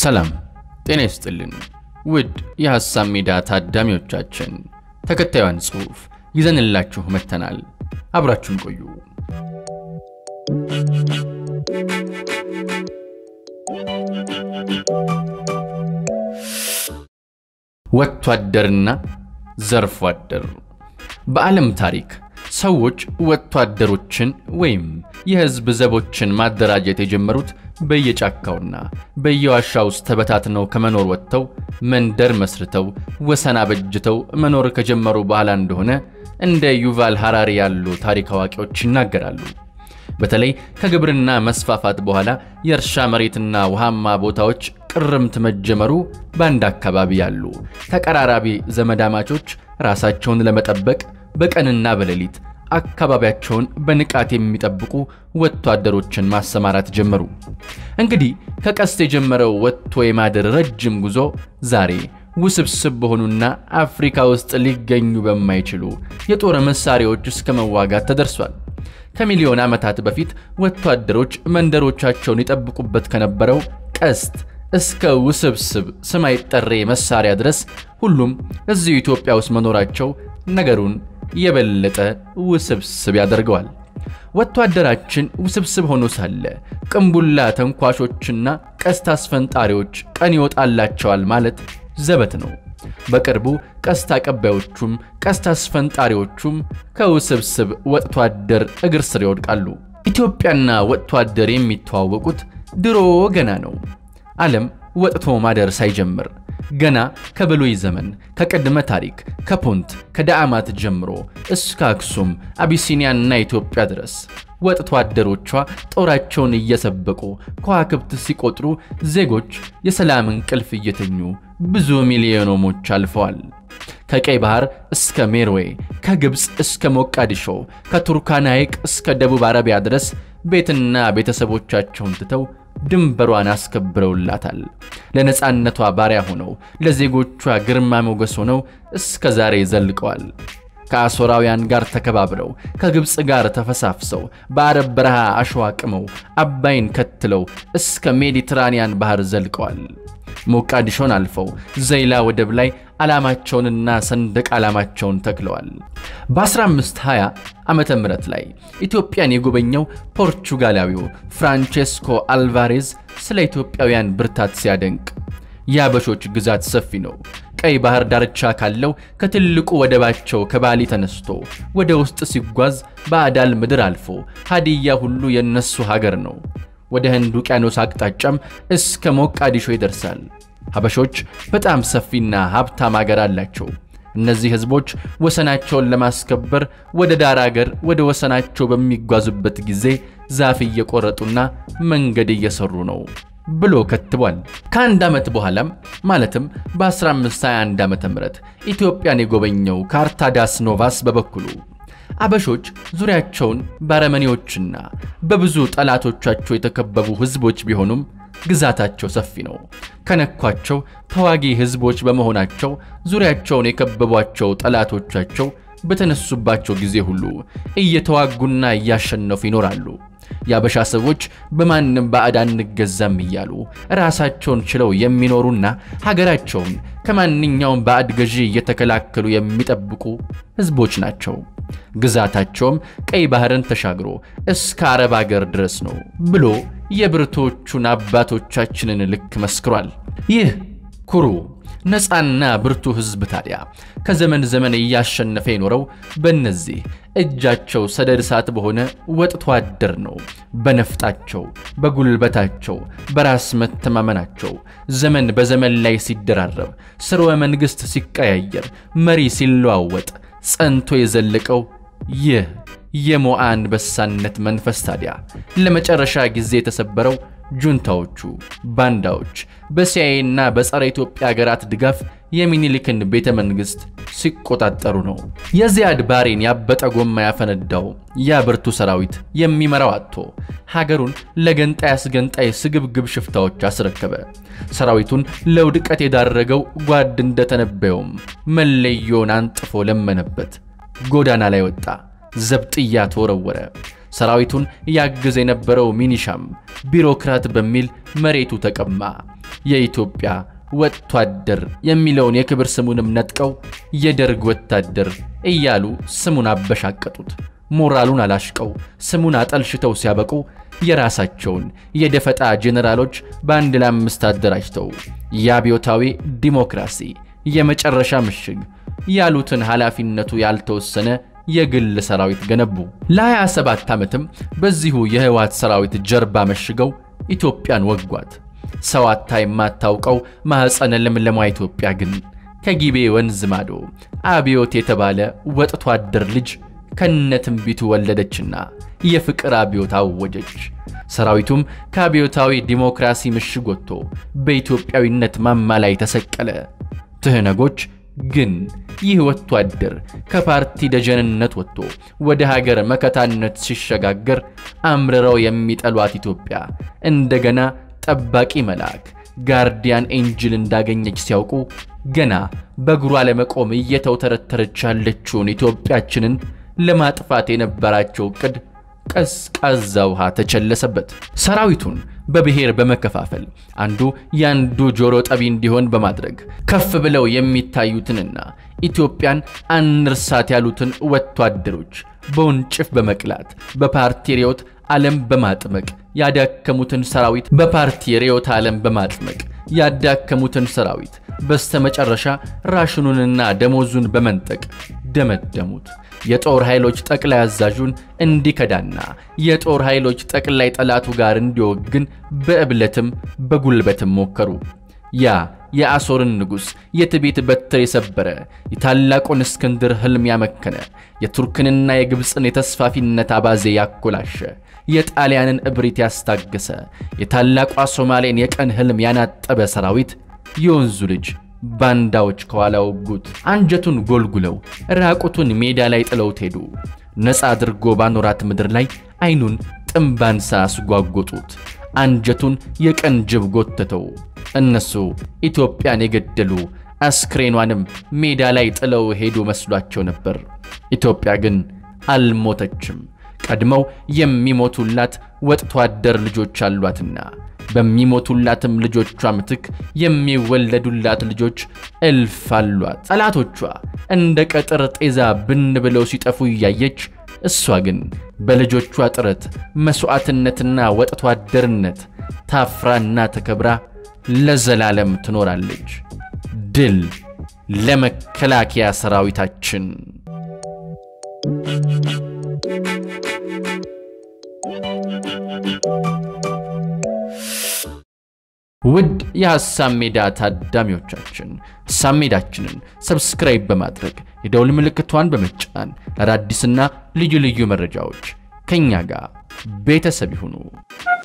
ሰላም ጤና ይስጥልን ውድ የሐሳብ ሜዳ ታዳሚዎቻችን፣ ተከታዩን ጽሑፍ ይዘንላችሁ መጥተናል። አብራችሁን ቆዩ። ወጥቶ አደርና ዘርፎ አደር። በዓለም ታሪክ ሰዎች ወጥቶ አደሮችን ወይም የሕዝብ ዘቦችን ማደራጀት የጀመሩት በየጫካውና በየዋሻ ውስጥ ተበታትነው ከመኖር ወጥተው መንደር መስርተው ወሰን አበጅተው መኖር ከጀመሩ በኋላ እንደሆነ እንደ ዩቫል ሐራሪ ያሉ ታሪክ አዋቂዎች ይናገራሉ። በተለይ ከግብርና መስፋፋት በኋላ የእርሻ መሬትና ውሃማ ቦታዎች ቅርምት መጀመሩ በአንድ አካባቢ ያሉ ተቀራራቢ ዘመዳማቾች ራሳቸውን ለመጠበቅ በቀንና በሌሊት አካባቢያቸውን በንቃት የሚጠብቁ ወጥቶ አደሮችን ማሰማራት ጀመሩ። እንግዲህ ከቀስት የጀመረው ወጥቶ የማደር ረጅም ጉዞ ዛሬ ውስብስብ በሆኑና አፍሪካ ውስጥ ሊገኙ በማይችሉ የጦር መሳሪያዎች እስከ መዋጋት ተደርሷል። ከሚሊዮን ዓመታት በፊት ወጥቶ አደሮች መንደሮቻቸውን ይጠብቁበት ከነበረው ቀስት እስከ ውስብስብ ስም አይጠሬ መሳሪያ ድረስ ሁሉም እዚሁ ኢትዮጵያ ውስጥ መኖራቸው ነገሩን የበለጠ ውስብስብ ያደርገዋል። ወጥቶ አደራችን ውስብስብ ሆኖ ሳለ ቅንቡላ ተንኳሾችና ቀስት አስፈንጣሪዎች ቀን ይወጣላቸዋል ማለት ዘበት ነው። በቅርቡ ቀስት አቀባዮቹም ቀስት አስፈንጣሪዎቹም ከውስብስብ ወጥቶ አደር እግር ስር ይወድቃሉ። ኢትዮጵያና ወጥቶ አደር የሚተዋወቁት ድሮ ገና ነው። ዓለም ወጥቶ ማደር ሳይጀምር ገና ከብሉይ ዘመን ከቅድመ ታሪክ ከፑንት ከዳአማት ጀምሮ እስከ አክሱም አቢሲኒያና ኢትዮጵያ ድረስ ወጥቶ አደሮቿ ጦራቸውን እየሰበቁ ከዋክብት ሲቆጥሩ ዜጎች የሰላም እንቅልፍ እየተኙ ብዙ ሚሊዮኖሞች አልፈዋል። ከቀይ ባህር እስከ ሜርዌይ፣ ከግብፅ እስከ ሞቃዲሾ፣ ከቱርካና ሐይቅ እስከ ደቡብ አረቢያ ድረስ ቤትና ቤተሰቦቻቸውን ትተው ድንበሯን አስከብረውላታል። ለነፃነቷ ባሪያ ሆነው ለዜጎቿ ግርማ ሞገስ ሆነው እስከ ዛሬ ዘልቀዋል። ከአሦራውያን ጋር ተከባብረው ከግብፅ ጋር ተፈሳፍሰው በአረብ በረሃ አሸዋ ቅመው አባይን ከትለው እስከ ሜዲትራንያን ባህር ዘልቀዋል። ሞቃዲሾን አልፈው ዘይላ ወደብ ላይ ዓላማቸውንና ሰንደቅ ዓላማቸውን ተክለዋል። በ1520 ዓመተ ምህረት ላይ ኢትዮጵያን የጎበኘው ፖርቹጋላዊው ፍራንቼስኮ አልቫሬዝ ስለ ኢትዮጵያውያን ብርታት ሲያደንቅ የአበሾች ግዛት ሰፊ ነው፣ ቀይ ባህር ዳርቻ ካለው ከትልቁ ወደባቸው ከባሊ ተነስቶ ወደ ውስጥ ሲጓዝ በአዳል ምድር አልፎ ሃዲያ ሁሉ የነሱ ሀገር ነው ወደ ህንድ ውቅያኖስ አቅጣጫም እስከ ሞቃዲሾ ይደርሳል። ሀበሾች በጣም ሰፊና ሀብታም አገር አላቸው። እነዚህ ህዝቦች ወሰናቸውን ለማስከበር ወደ ዳር አገር ወደ ወሰናቸው በሚጓዙበት ጊዜ ዛፍ እየቆረጡና መንገድ እየሰሩ ነው ብሎ ከትቧል። ከአንድ ዓመት በኋላም ማለትም በ1521 ዓ ም ኢትዮጵያን የጎበኘው ካርታዳስ ኖቫስ በበኩሉ አበሾች ዙሪያቸውን በአረመኔዎችና በብዙ ጠላቶቻቸው የተከበቡ ህዝቦች ቢሆኑም ግዛታቸው ሰፊ ነው። ከነኳቸው ተዋጊ ህዝቦች በመሆናቸው ዙሪያቸውን የከበቧቸው ጠላቶቻቸው በተነሱባቸው ጊዜ ሁሉ እየተዋጉና እያሸነፉ ይኖራሉ። የአበሻ ሰዎች በማንም ባዕድ አንገዛም እያሉ ራሳቸውን ችለው የሚኖሩና ሀገራቸውን ከማንኛውም ባዕድ ገዢ እየተከላከሉ የሚጠብቁ ህዝቦች ናቸው። ግዛታቸውም ቀይ ባህርን ተሻግሮ እስከ አረብ አገር ድረስ ነው ብሎ የብርቶቹን አባቶቻችንን ልክ መስክሯል። ይህ ኩሩ ነፃና ብርቱ ህዝብ ታዲያ ከዘመን ዘመን እያሸነፈ የኖረው በእነዚህ እጃቸው ሰደድ እሳት በሆነ ወጥቶ አደር ነው። በነፍጣቸው፣ በጉልበታቸው፣ በራስ መተማመናቸው ዘመን በዘመን ላይ ሲደራረብ፣ ስርወ መንግሥት ሲቀያየር፣ መሪ ሲለዋወጥ ጸንቶ የዘለቀው ይህ የሞዓ አንበሳነት መንፈስ ታዲያ ለመጨረሻ ጊዜ የተሰበረው ጁንታዎቹ ባንዳዎች በሲአይኤና በጸረ ኢትዮጵያ ሀገራት ድጋፍ የሚኒሊክን ቤተ መንግሥት ሲቆጣጠሩ ነው። የዚያድ ባሬን ያበጠ ጎማ ያፈነዳው ያ ብርቱ ሰራዊት የሚመራው አጥቶ ሀገሩን ለገንጣይ አስገንጣይ ስግብግብ ሽፍታዎች አስረከበ። ሰራዊቱን ለውድቀት የዳረገው ጓድ እንደተነበየውም መለዮን አንጥፎ ለመነበት። ጎዳና ላይ ወጣ፣ ዘብጥያ ተወረወረ። ሰራዊቱን ያግዝ የነበረው ሚኒሻም ቢሮክራት በሚል መሬቱ ተቀማ። የኢትዮጵያ ወታደር የሚለውን የክብር ስሙንም ነጥቀው የደርግ ወታደር እያሉ ስሙን አበሻቀጡት። ሞራሉን አላሽቀው ስሙን አጠልሽተው ሲያበቁ የራሳቸውን የደፈጣ ጄኔራሎች በአንድ ለአምስት አደራጅተው የአብዮታዊ ዲሞክራሲ የመጨረሻ ምሽግ ያሉትን ኃላፊነቱ ያልተወሰነ የግል ሰራዊት ገነቡ። ለ27 ዓመትም በዚሁ የህወሓት ሰራዊት ጀርባ መሽገው ኢትዮጵያን ወጓት። ሰው አታ የማታውቀው ማኅፀነ ለምለሟ ኢትዮጵያ ግን ከጊቤ ወንዝ ማዶ አብዮት የተባለ ወጥቶ አደር ልጅ ከነትንቢቱ ወለደችና የፍቅር አብዮት አወጀች። ሰራዊቱም ከአብዮታዊ ዲሞክራሲ ምሽግ ወጥቶ በኢትዮጵያዊነት ማማ ላይ ተሰቀለ። ትህነጎች ግን ይህ ወጥቶ አደር ከፓርቲ ደጀንነት ወጥቶ ወደ ሀገር መከታነት ሲሸጋገር አምርረው የሚጠሏት ኢትዮጵያ እንደገና ጠባቂ መልአክ ጋርዲያን ኤንጅል እንዳገኘች ሲያውቁ ገና በእግሯ ለመቆም እየተውተረተረች ያለችውን ኢትዮጵያችንን ለማጥፋት የነበራቸው ዕቅድ ቀዝቃዛ ውሃ ተቸለሰበት። ሰራዊቱን በብሔር በመከፋፈል አንዱ የአንዱ ጆሮ ጠቢ እንዲሆን በማድረግ ከፍ ብለው የሚታዩትንና ኢትዮጵያን አንርሳት ያሉትን ወታደሮች በወንጭፍ በመቅላት በፓርቲ ርዕዮት ዓለም በማጥመቅ ያዳከሙትን ሰራዊት በፓርቲ ርዕዮተ ዓለም በማጥመቅ ያዳከሙትን ሰራዊት በስተመጨረሻ ራሽኑንና ደሞዙን በመንጠቅ ደመደሙት። የጦር ኃይሎች ጠቅላይ አዛዡን እንዲከዳና የጦር ኃይሎች ጠቅላይ ጠላቱ ጋር እንዲወግን በእብለትም በጉልበትም ሞከሩ። ያ የአሦርን ንጉሥ የትዕቢት በትር የሰበረ የታላቁን እስክንድር ሕልም ያመከነ የቱርክንና የግብፅን የተስፋፊነት አባዜ ያኮላሸ የጣሊያንን እብሪት ያስታገሰ የታላቋ ሶማሌን የቀን ሕልም ያናጠበ ሰራዊት የወንዙ ልጅ ባንዳዎች ከኋላ ወጉት። አንጀቱን ጎልጉለው ራቁቱን ሜዳ ላይ ጥለውት ሄዱ። ነፃ አድርጎ ባኖራት ምድር ላይ አይኑን ጥምባንሳ አስጓጎጡት። አንጀቱን የቀን ጅብ ጎተተው። እነሱ ኢትዮጵያን የገደሉ አስክሬኗንም ሜዳ ላይ ጥለው ሄዱ መስሏቸው ነበር። ኢትዮጵያ ግን አልሞተችም። ቀድመው የሚሞቱላት ወጥቶ አደር ልጆች አሏትና በሚሞቱላትም ልጆቿ ምትክ የሚወለዱላት ልጆች እልፍ አሏት። ጠላቶቿ እንደ ቀጥር ጤዛ ብን ብለው ሲጠፉ እያየች እሷ ግን በልጆቿ ጥረት መሥዋዕትነትና ወጥቶ አደርነት ታፍራና ተከብራ ለዘላለም ትኖራለች። ድል ለመከላከያ ሰራዊታችን! ውድ የሐሳብ ሜዳ ታዳሚዎቻችን ሐሳብ ሜዳችንን ሰብስክራይብ በማድረግ የደውል ምልክቷን በመጫን አዳዲስና ልዩ ልዩ መረጃዎች ከእኛ ጋር ቤተሰብ ይሁኑ።